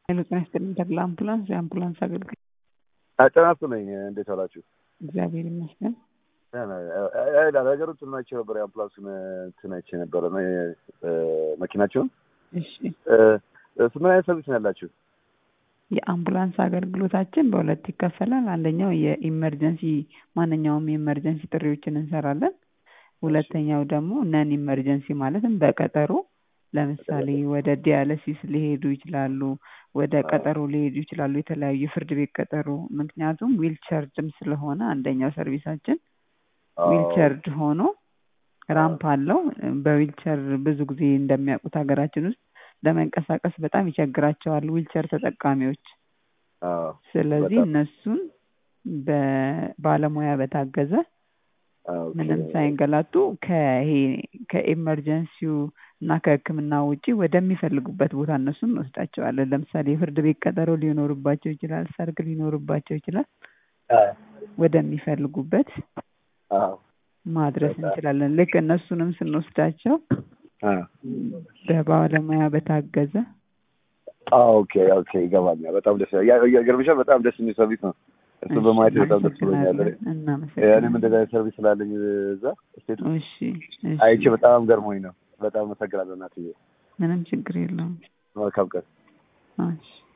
ሄሎ ጤና ይስጥልኝ ተድላ አምቡላንስ የአምቡላንስ አገልግሎት ጤና ይስጥልኝ እንዴት ዋላችሁ? እግዚአብሔር ይመስገን። ነገሩ እንትን አይቼ ነበር የአምቡላንሱን እንትን አይቼ ነበረ መኪናቸውን። እሺ ምን አይነት ሰርቪስ ነው ያላችሁ? የአምቡላንስ አገልግሎታችን በሁለት ይከፈላል። አንደኛው የኢመርጀንሲ ማንኛውም የኢመርጀንሲ ጥሪዎችን እንሰራለን። ሁለተኛው ደግሞ ነን ኢመርጀንሲ ማለትም በቀጠሮ ለምሳሌ ወደ ዲያለሲስ ሊሄዱ ይችላሉ፣ ወደ ቀጠሮ ሊሄዱ ይችላሉ፣ የተለያዩ የፍርድ ቤት ቀጠሮ። ምክንያቱም ዊልቸርድም ስለሆነ አንደኛው ሰርቪሳችን ዊልቸርድ ሆኖ ራምፕ አለው። በዊልቸር ብዙ ጊዜ እንደሚያውቁት ሀገራችን ውስጥ ለመንቀሳቀስ በጣም ይቸግራቸዋል ዊልቸር ተጠቃሚዎች። ስለዚህ እነሱን በባለሙያ በታገዘ ምንም ሳይንገላቱ ከይሄ ከኤመርጀንሲው እና ከሕክምና ውጪ ወደሚፈልጉበት ቦታ እነሱን እንወስዳቸዋለን። ለምሳሌ የፍርድ ቤት ቀጠሮ ሊኖርባቸው ይችላል፣ ሰርግ ሊኖርባቸው ይችላል። ወደሚፈልጉበት ማድረስ እንችላለን። ልክ እነሱንም ስንወስዳቸው በባለሙያ በታገዘ ኦኬ ኦኬ ይገባኛል። በጣም ደስ ገርምሻል። በጣም ደስ የሚል ሰርቪስ ነው። እሱ በማየት በጣም ደስ ብሎኛል። እኔም እንደዛ አይነት ሰርቪስ ስላለኝ እዛ ስቴቱ አይቼ በጣም ገርሞኝ ነው። በጣም አመሰግናለሁ እናትዬ። ምንም ችግር የለውም። መልካም ቀን። እሺ